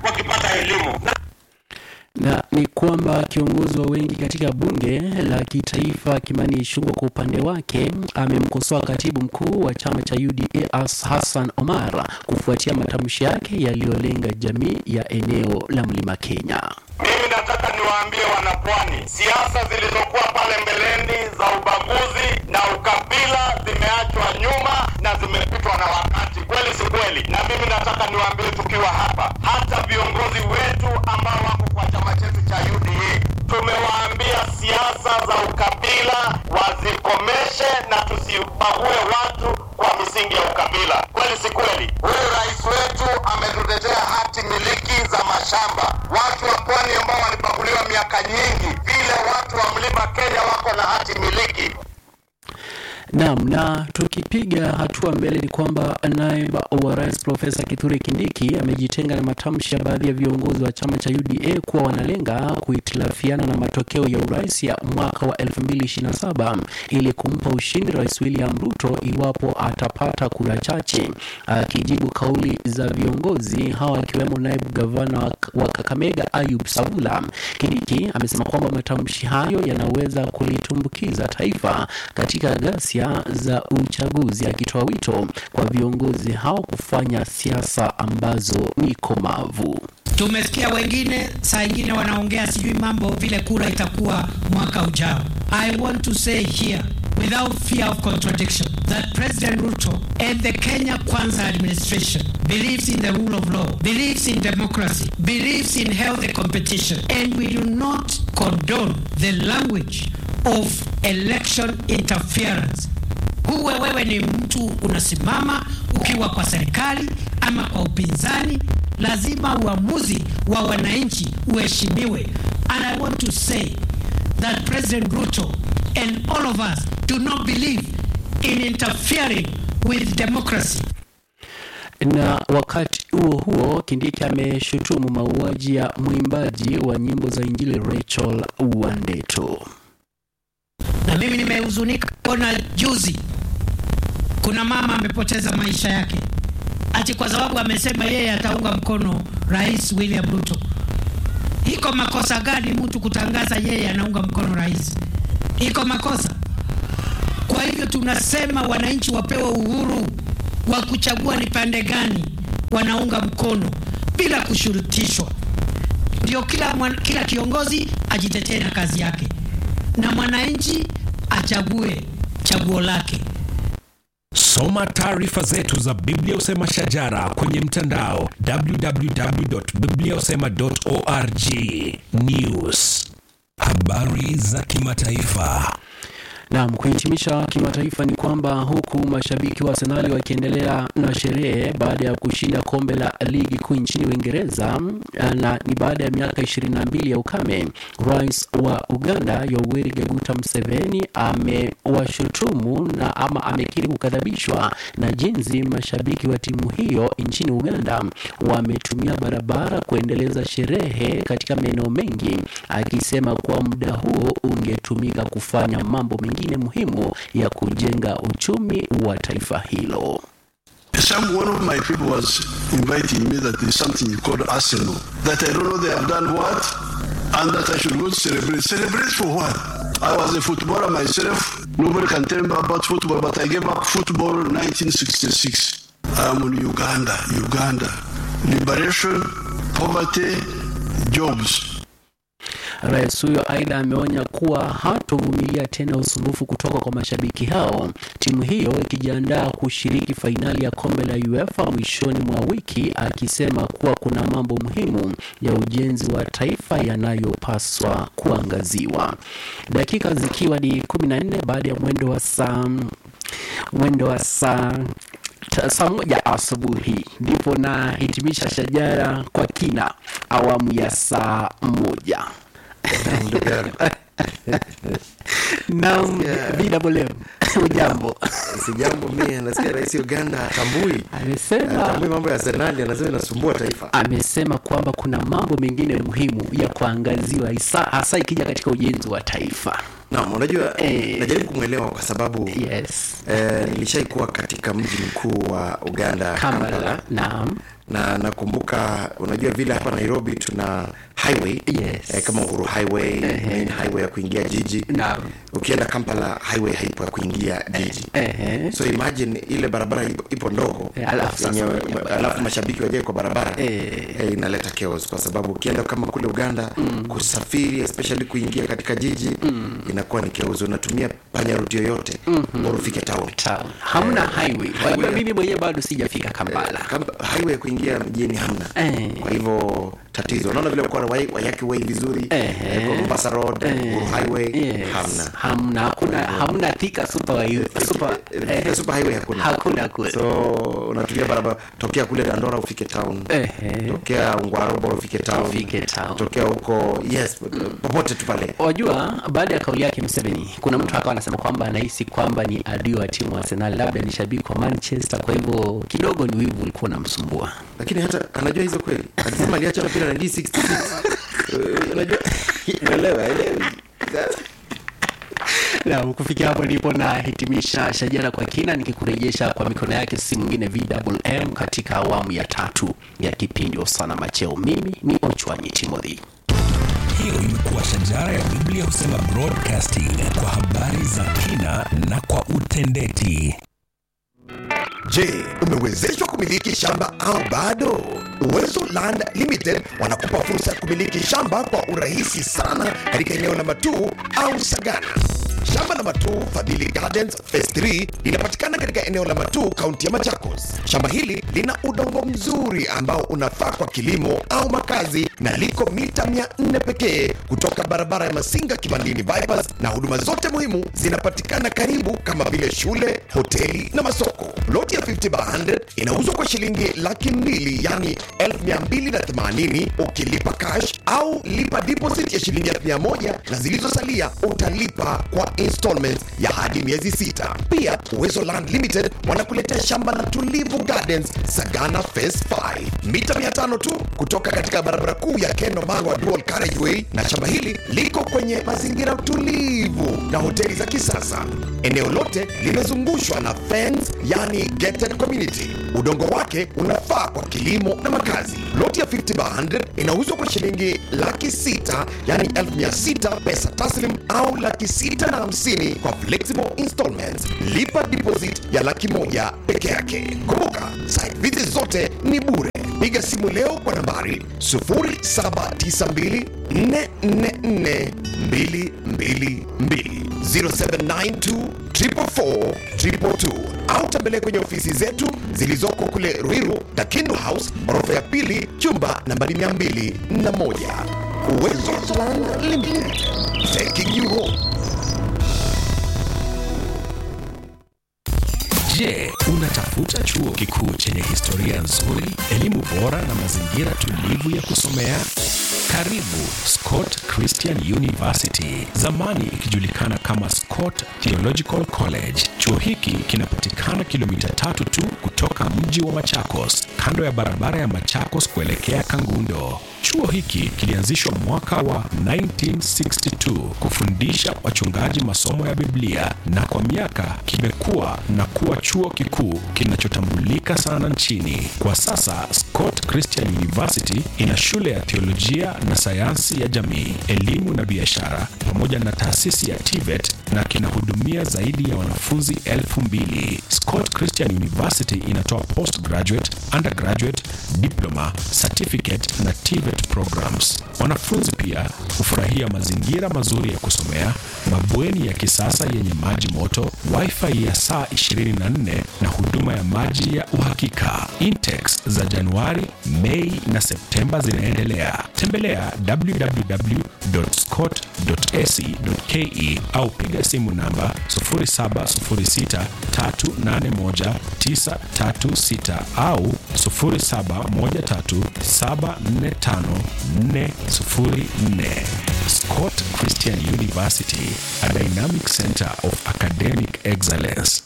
wakipata elimu na na ni kwamba kiongozi wa wengi katika bunge la kitaifa Kimani Ichung'wah kwa upande wake amemkosoa katibu mkuu wa chama cha UDA As- Hassan Omar kufuatia matamshi yake yaliyolenga jamii ya eneo la Mlima Kenya. Mimi nataka niwaambie wanapwani, siasa zilizokuwa pale mbeleni za ubaguzi na ukabila zimeachwa nyuma na zimepitwa na wakati, kweli si kweli? Na mimi nataka niwaambie tukiwa hapa, hata viongozi wetu ambao wako kwa chama chetu cha UDA tumewaambia siasa za ukabila wazikomeshe na tusibague watu kwa misingi ya ukabila, kweli si kweli? Huyu rais wetu ametutetea hati miliki za mashamba. Watu wa pwani ambao walibaguliwa miaka nyingi, vile watu wa mlima Kenya wako na hati miliki. Naam, na tukipiga hatua mbele ni kwamba naibu wa rais Profesa Kithure Kindiki amejitenga na matamshi ya baadhi ya viongozi wa chama cha UDA kuwa wanalenga kuhitilafiana na matokeo ya urais ya mwaka wa 2027 ili kumpa ushindi Rais William Ruto iwapo atapata kura chache. Akijibu kauli za viongozi hawa akiwemo naibu gavana wa- wa Kakamega Ayub Savula, Kindiki amesema kwamba matamshi hayo yanaweza kulitumbukiza taifa katika ghasia za uchaguzi, akitoa wito kwa viongozi hao kufanya siasa ambazo ni komavu. Tumesikia wengine saa ingine wanaongea sijui mambo vile kura itakuwa mwaka ujao. I want to say here without fear of contradiction that President Ruto and the Kenya Kwanza administration believes in the rule of law, believes in democracy, believes in healthy competition, and we do not condone the language of election interference huwe wewe ni mtu unasimama ukiwa kwa serikali ama kwa upinzani, lazima uamuzi wa wananchi uheshimiwe. And I want to say that President Ruto and all of us do not believe in interfering with democracy. Na wakati huo huo, Kindiki ameshutumu mauaji ya mwimbaji wa nyimbo za Injili Rachel Wandeto. na mimi nimehuzunika kuona juzi kuna mama amepoteza maisha yake ati kwa sababu amesema yeye ataunga mkono rais William Ruto. Iko makosa gani mtu kutangaza yeye anaunga mkono rais? Iko makosa? Kwa hivyo tunasema wananchi wapewe uhuru wa kuchagua ni pande gani wanaunga mkono bila kushurutishwa. Ndio kila, mwan- kila kiongozi ajitetee na kazi yake na mwananchi achague chaguo lake. Soma taarifa zetu za Biblia Usema Shajara kwenye mtandao www.bibliausema.org. News, habari za kimataifa. Naam, kuhitimisha kimataifa ni kwamba huku mashabiki wa Arsenali wakiendelea na sherehe baada ya kushinda kombe la ligi kuu nchini Uingereza na ni baada ya miaka 22 ya ukame, rais wa Uganda Yoweri Kaguta Museveni amewashutumu na ama amekiri kukadhabishwa na jinsi mashabiki wa timu hiyo nchini Uganda wametumia barabara kuendeleza sherehe katika maeneo mengi, akisema kuwa muda huo ungetumika kufanya mambo mengine muhimu ya kujenga uchumi wa taifa hilo. Some one of my people was inviting me that there's something called Arsenal. That I don't know they have done what, and that I should go to celebrate. Celebrate for what? I was a footballer myself. Nobody can tell me about football, but I gave up football in 1966. I'm in Uganda, Uganda. Liberation, poverty, jobs. Rais huyo aidha ameonya kuwa hatovumilia tena usumbufu kutoka kwa mashabiki hao, timu hiyo ikijiandaa kushiriki fainali ya kombe la UEFA mwishoni mwa wiki, akisema kuwa kuna mambo muhimu ya ujenzi wa taifa yanayopaswa kuangaziwa. Dakika zikiwa ni 14 baada ya mwendo wa saa mwendo wa saa ta- saa moja asubuhi ndipo nahitimisha shajara kwa kina awamu ya saa moja Naam, bila boleo. Ujambo. Sijambo mie nasikia rais Uganda atambui Amesema atambui mambo ya Arsenali, anasema inasumbua taifa. amesema kwamba kuna mambo mengine muhimu ya kuangaziwa hasa hasa ikija katika ujenzi wa taifa. naam unajua Eh. najaribu kumwelewa kwa sababu yes eh, nilishaikuwa katika mji mkuu wa uganda kampala, Kampala naam na nakumbuka unajua vile hapa nairobi tuna highway Yes. eh, kama uhuru highway main highway ya kuingia jiji Naam. ukienda kampala highway haipo ya kuingia jiji Ehe. so imagine ile barabara ipo, ipo ndogo Eh, alafu sasa yenye- kwenye barabara. alafu mashabiki wajae kwa barabara Eh. eh, inaleta chaos kwa sababu ukienda kama kule uganda kusafiri especially kuingia katika jiji inakuwa ni chaos unatumia panya ruti yoyote mm ufike town Sawa. hamna highway Kwa hivyo mimi mwenyewe bado sijafika kampala Kamba- highway ya kuingia mjini hamna Eh. kwa hivyo tatizo unaona vile kwa wayaki way vizuri Eh. eh, kwa mombasa road Uhuru highway Yes. hamna hamna hakuna hamna thika super super Eh, eh, super highway hakuna hakuna kule so unatumia barabara tokea kule dandora ufike town Ehe. tokea ungwarobo ufike town Ufike town. tokea huko yes popote tu pale wajua baada ya kauli yake Museveni kuna mtu akawa anasema kwamba anahisi kwamba ni adui wa timu wa Arsenal labda ni shabiki wa Manchester kwa hivyo kidogo ni wivu ulikuwa unamsumbua lakini hata anajua hizo kweli alisema aliacha mpira na D66 Eh, unajua unaelewa elewi na kufikia hapo ndipo nahitimisha shajara kwa kina nikikurejesha kwa mikono yake si mwingine VMM katika awamu ya tatu ya kipindi Osana Macheo mimi ni Ochwanyi Timothy hiyo imekuwa shajara ya biblia husema broadcasting kwa habari za kina na kwa utendeti Je, umewezeshwa kumiliki shamba au bado? Uwezo Land Limited wanakupa fursa ya kumiliki shamba kwa urahisi sana katika eneo la Matuu au Sagana. Shamba la Matuu Fadhili Gardens Phase 3 linapatikana katika eneo la Matuu, kaunti ya Machakos. Shamba hili lina udongo mzuri ambao unafaa kwa kilimo au makazi na liko mita 400 pekee kutoka barabara ya Masinga Kibandini bypass, na huduma zote muhimu zinapatikana karibu kama vile shule, hoteli na masoko. Loti ya 50 by 100 inauzwa kwa shilingi laki mbili yani 1280 ukilipa cash au lipa deposit ya shilingi 1000 na zilizosalia utalipa kwa installments ya hadi miezi sita. Pia Uwezo Land Limited wanakuletea shamba la Tulivu Gardens Sagana Phase 5 mita 500 tu kutoka katika barabara kuu ya Keno Mangwa Dual Carriageway, na shamba hili liko kwenye mazingira tulivu na hoteli za kisasa. Eneo lote limezungushwa na fence, yani gated community. Udongo wake unafaa kwa kilimo na makazi. Loti ya 50 by 100 inauzwa kwa shilingi laki sita yani elfu mia sita pesa taslim au laki sita na hamsini kwa flexible installments. Lipa deposit ya laki moja peke yake. Kumbuka, site visit zote ni bure. Piga simu leo kwa nambari 0792 444 222 0792 444 222 au tembelee kwenye ofisi zetu zilizoko kule Ruiru, Dakindu House, orofa ya pili, chumba nambari 201. Uwezo Land Limited, taking you home. Je, unatafuta chuo kikuu chenye historia nzuri, elimu bora na mazingira tulivu ya kusomea? Karibu Scott Christian University, zamani ikijulikana kama Scott Theological College. Chuo hiki kinapatikana kilomita tatu tu kutoka mji wa Machakos, kando ya barabara ya Machakos kuelekea Kangundo. Chuo hiki kilianzishwa mwaka wa 1962 kufundisha wachungaji masomo ya Biblia na kwa miaka kimekuwa na kuwa chuo kikuu kinachotambulika sana nchini. Kwa sasa Scott Christian University ina shule ya teolojia na sayansi ya jamii, elimu na biashara pamoja na taasisi ya TVET na kinahudumia zaidi ya wanafunzi elfu mbili. Scott Christian University inatoa postgraduate, undergraduate, diploma, certificate na TVET programs. Wanafunzi pia hufurahia mazingira mazuri ya kusomea, mabweni ya kisasa yenye maji moto, wifi ya saa 24 na huduma ya maji ya uhakika. Intex za Januari, Mei na Septemba zinaendelea. Tembelea www.scott.ac.ke au piga simu namba 0706381936 au 0713745404. Scott Christian University, a dynamic center of academic excellence.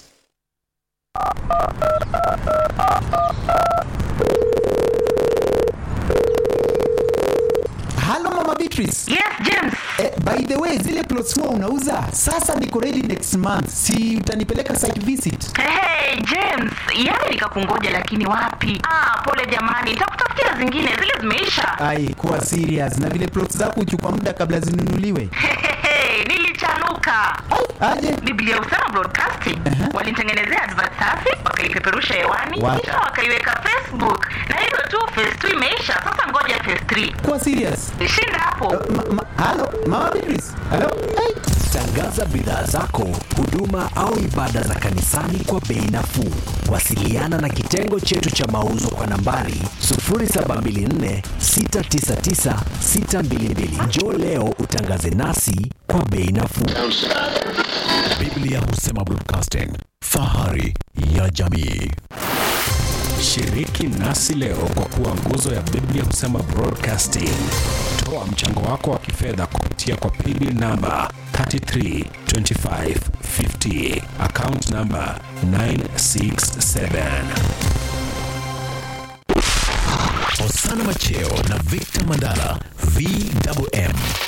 halo mama Beatrice Beatrice. Yes, James. Eh, by the way, zile plots huwa unauza sasa, niko ready next month, si utanipeleka site visit? Hey, James, yani nikakungoja lakini wapi? Ah, pole jamani, nitakutafutia zingine, zile zimeisha. Ai, kuwa serious na vile plots zako huchukua muda kabla zinunuliwe. Hehehe, nilichanuka. Aje Biblia Usama Broadcasting walinitengenezea advert safi, wakaipeperusha hewani, Wapi? kisha wakaiweka Facebook, na hivyo tu phase 2 imeisha. Sasa ngoja phase 3. kuwa serious. Shinda hapo. Ma, ma, halo mama Beatrice, halo hey. Tangaza bidhaa zako, huduma au ibada za kanisani kwa bei nafuu. Wasiliana na kitengo chetu cha mauzo kwa nambari 0724 699 622. Njoo leo utangaze nasi kwa bei nafuu. Biblia Husema Broadcasting, fahari ya jamii. Shiriki nasi leo kwa kuwa nguzo ya Biblia Husema Broadcasting. Toa mchango wako wa kifedha kupitia kwa pili namba 332550 account namba 967. Osana Macheo na Victor Mandala VMM